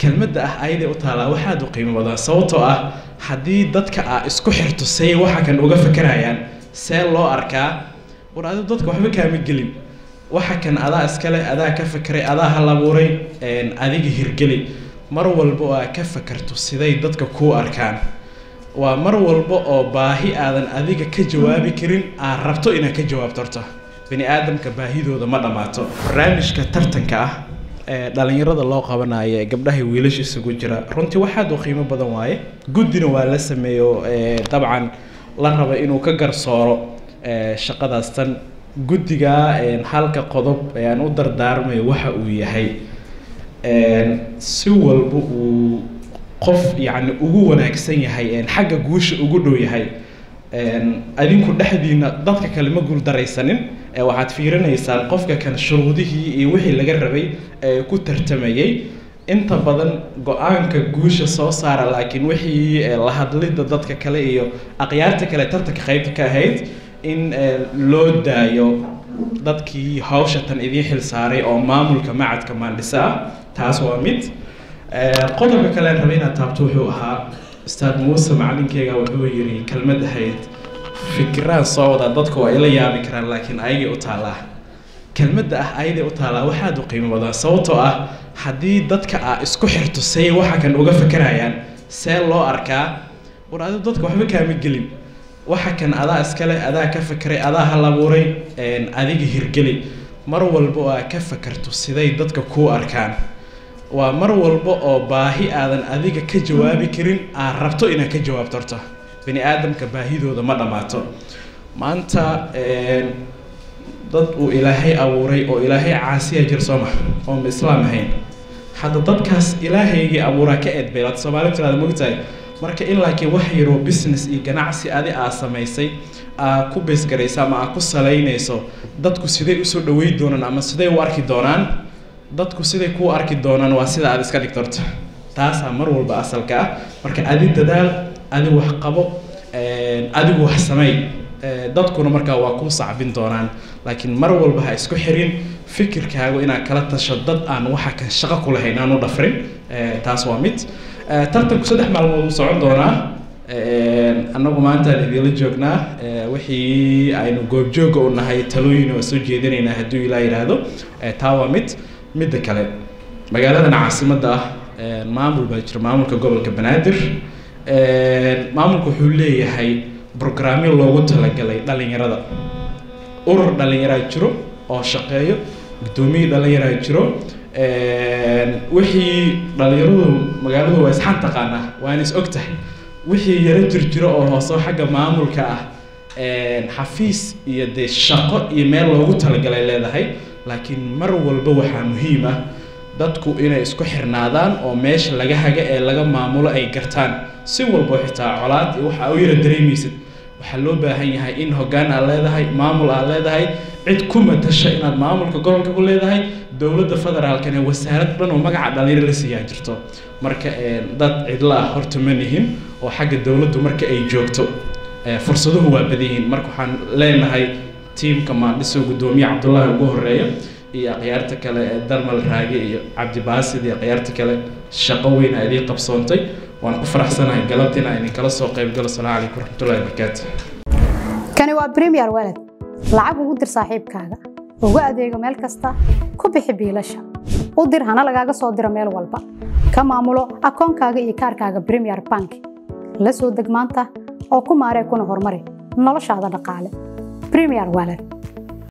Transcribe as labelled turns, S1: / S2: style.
S1: kelmadda ah ayaday u taalaa waxaad u qiimo badan sababtoo ah haddii dadka aa isku xirto say waxa kan uga fakarayaan see loo arkaa war adigu dadka waxba kaama gelin waxa kan adaa iskale adaa ka fakeray adaa hal abuuray adiga hirgeli mar walba oo aad ka fakarto siday dadka kuu arkaan waa mar walba oo baahi aadan adiga ka jawaabi karin aad rabto inaad ka jawaabto horta bani aadamka baahidooda ma dhammaato barnaamijka tartanka ah ee dhalinyarada loo qabanayo ee gabdhaha wiilasha isugu jira runtii waxaad u qiimo badan waaye guddina waa la sameeyo dabcan la raba inuu ka garsooro shaqadaas tan guddiga halka qodob ee aan u dardaarmayo waxa uu yahay si walba uu qof yacni ugu wanaagsan yahay xagga guusha ugu dhow yahay adinku dhexdiina dadka kale ma guuldaraysanin waxaad fiirinaysaan qofka kan shuruudihii iyo wixii laga rabay ee ku tartamayay inta badan go-aanka guusha soo saara laakiin wixii la hadlidda dadka kale iyo akhyaarta kale tartanka qaybta ka ahayd in loo daayo dadkii hawsha tan idiin xil saaray oo maamulka macadka maandhisa ah taas waa mid qodobka kale aan rabay inaad taabto wuxuu ahaa ustaad muuse macalinkeyga wuxuu yiri kelmad ahayd fikiraan soo wadaa dadku waa ila yaabi karaan laakiin ayagay u taallaa kelmadda ah ayaday u taallaa waxaad u qiimo badan sababtoo ah haddii dadka aa isku xirto say waxa kan uga fakarayaan see loo arkaa war adigu dadka waxba kaama gelin waxa kan adaa iskale adaa ka fakeray adaa hal abuuray adiga hirgeli mar walba oo aad ka fakarto siday dadka kuu arkaan waa mar walba oo baahi aadan adiga ka jawaabi karin aad rabto inaad ka jawaabto horta bani aadamka baahidooda ma dhammaato maanta dad uu ilaahay abuuray oo ilaahay caasiya jir soo maha oo ma islaam ahayn hadda dadkaas ilaahaygii abuuraa ka eedbeelaad soomaali tiraada mogtahay marka in laakiin wax yaroo business iyo ganacsi adi aa samaysay aa ku baysgaraysa ama aa ku salaynayso dadku siday usoo dhaweyn doonaan ama siday u arki doonaan dadku siday kuu arki doonaan waa sida aad iska dhigto horta taasaa mar walba asalka ah marka adi dadaal adi wax qabo adigu wax sameey dadkuna markaa waa kuu sacbin doonaan laakiin mar walba ha isku xirin fikirkaagu inaad kala tasho dad aan waxa kan shaqo ku lahayn aan u dhafrin taas waa mid tartanku saddex maalmood uu socon doonaa annagu maantaan idinla joognaa wixii aynu goobjooga u nahay talooyin waa soo jeedinaynaa hadduu ilaa yidhaahdo taa waa mid midda kale magaaladan caasimadda ah maamul baa jira maamulka gobolka banaadir maamulku wuxuu leeyahay brograamyo loogu talagalay dhalinyarada urur dhalinyaraa jiro oo shaqeeyo guddoomiye dhalinyaraa jiro wixii dhalinyaradu magaaladu waa isxan taqaanaa waana is og tahay wixii yaro jirjiro oo hooseo xagga maamulka ah xafiis iyo dee shaqo iyo meel loogu talagalay leedahay laakiin mar walba waxaa muhiim ah dadku inay isku xirnaadaan oo meesha laga haga ee laga maamulo ay gartaan si walbo xitaa colaad iyo waxa u yara dareemaysid waxaa loo baahan yahay in hoggaan aad leedahay maamul aad leedahay cid ku matasha inaad maamulka gobolka ku leedahay dowladda federaalkana wasaarad dhan oo magaca dhalinyaro la siiyaa jirto marka dad cidla ah horta ma nihin oo xagga dowladdu marka ay joogto fursaduhu waa badan yihiin marka waxaan leenahay tiimka maandhiso guddoomiye cabdullaahi ugu horeeya iyo akhyaarta kale ee darmal raage iyo cabdibaasid iyo akhyaarta kale shaqo weyn aa idiin qabsoontay waan ku faraxsanahay galabta inaan idinkala soo qayb galo asalaamu calaykum waraxmatullahi wabarakaatu
S2: kani waa premier walad lacag ugu dir saaxiibkaaga ugu adeego meel kasta ku bixi biilasha u dir hana lagaaga soo diro meel walba ka maamulo akoonkaaga iyo kaarkaaga premier bank la soo deg maanta oo ku maaree kuna horumari noloshaada dhaqaale premier walad